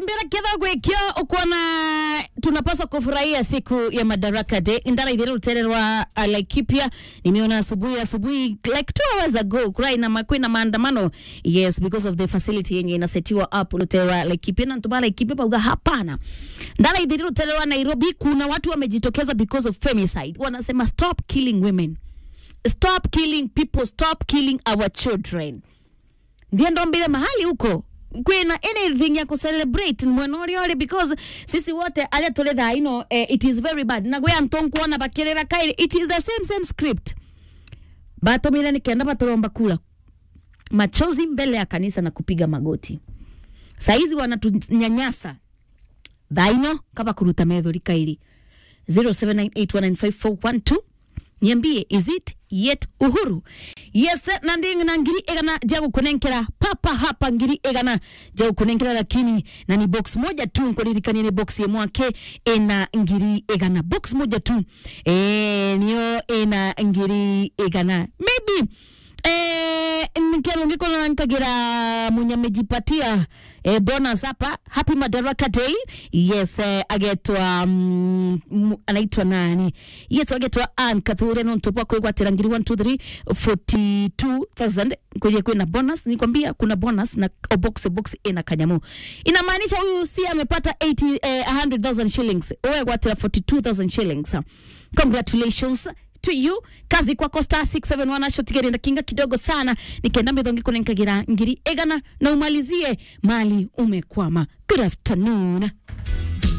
ndira ketha gwikio ukuona tunapaswa kufurahia siku ya madaraka day ndara ithire rutere rwa uh, laikipia nimeona asubuhi asubuhi like two hours ago kurai na makwi na maandamano yes because of the facility yenye inasetiwa up rutere rwa laikipia na ntuma laikipia pauga hapana ndara ithire rutere rwa nairobi kuna watu wamejitokeza because of femicide wanasema stop killing women stop killing people stop killing our children ndio ndo mbile mahali huko kwina anything ya kucelebrate mwena uria uri because sisi wote aria tuli thaa ino eh, it is very bad na gwe anto nkuona bakirira kairi it is the same same script batumire ni kenda baturomba kula machozi mbele ya kanisa na kupiga magoti saizi wanatunyanyasa thaa ino kaba kuruta methori kairi 0798195412 niambie is it yet uhuru yes na ndingi na ngiri igana ja gukunenkera papa hapa ngiri igana ja gukunenkera lakini na ni box moja tu nkuririkania ni box yemwake ina ngiri igana box moja tu eh niyo ina ngiri igana maybe eh nkero ngikona nkagira munya mejipatia eh, bonus hapa happy madaraka day yes eh, agetwa mm, mm, anaitwa nani yes agetwa an kathure no ntopwa kwigwatira ngiri 123 42000 kwenye kwina bonus nikwambia kuna bonus na o box box ina kanyamu inamaanisha huyu si amepata 80 eh, 100000 shillings wewe gwatira 42000 shillings congratulations to you kazi kwako star 671 ashotigerenda kinga kidogo sana nikenda mithongi kunenkagira ngiri igana na umalizie mali umekwama good afternoon